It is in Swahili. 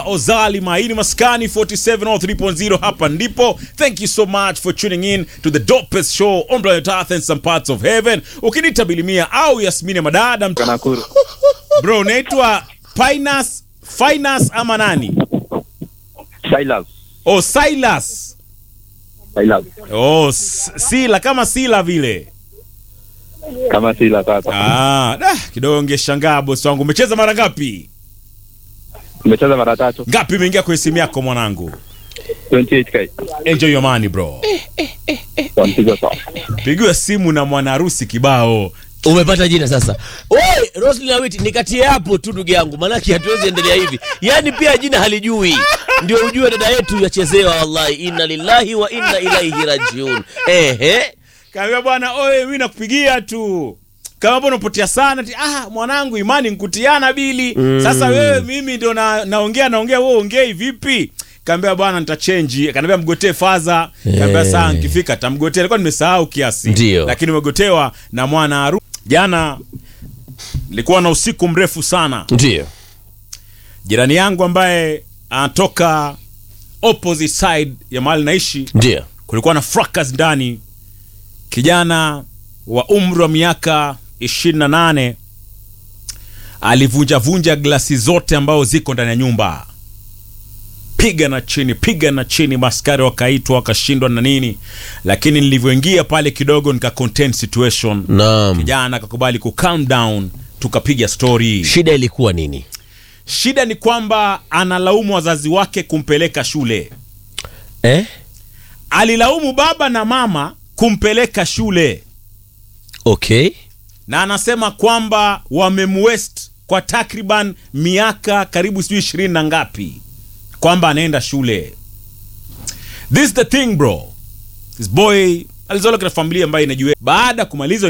Ozalima. Hii ni Maskani 4703.0 hapa ndipo. Thank you so much for tuning in to the dopest show on planet Earth and some parts of heaven. Ukinita Bilimia au Yasmini Madada, Nakuru. bro, unaitwa Finas Finas ama nani? Silas. Oh, Silas. Silas. Oh, S- Sila kama Sila vile. Kama Silas sasa. Ah, da, kidogo ngeshangaa bosi wangu. Umecheza mara ngapi? Nimecheza mara tatu. Ngapi imeingia kwenye simu yako mwanangu? 28k. Enjoy your money bro. Wampiga sawa. Pigiwa simu na mwana harusi kibao. umepata jina sasa Oi, Roslyn Awiti nikatie hapo tu ndugu yangu maanake hatuwezi endelea hivi yaani pia jina halijui ndio ujue dada yetu yachezewa wallahi inna lillahi wa inna ilaihi rajiun ehe Kaambia bwana, oye mimi nakupigia tu. Kama mbona unapotea sana ti, ah mwanangu imani nkutiana bili. Sasa wewe mimi ndo na, naongea naongea wewe ongei vipi? Kaambia bwana nitachange. Kaniambia mgotee faza. Kaambia Eh. saa nikifika tamgotea. Alikuwa nimesahau kiasi. Ndio. Lakini umegotewa na mwana harusi. Jana nilikuwa na usiku mrefu sana. ndio Jirani yangu ambaye anatoka opposite side ya mahali naishi ndio kulikuwa na fracas ndani. Kijana wa umri wa miaka 28 alivunja vunja glasi zote ambazo ziko ndani ya nyumba, piga na chini, piga na chini. Maskari wakaitwa wakashindwa na nini, lakini nilivyoingia pale kidogo nika contain situation. naam Kijana akakubali ku calm down, tukapiga story. shida ilikuwa nini Shida ni kwamba analaumu wazazi wake kumpeleka shule eh? alilaumu baba na mama kumpeleka okay na anasema kwamba wamemwest kwa takriban miaka karibu sijui ishirini na ngapi kwamba anaenda shule this is the thing bro this boy alizaliwa katika familia ambayo inajua baada ya kumaliza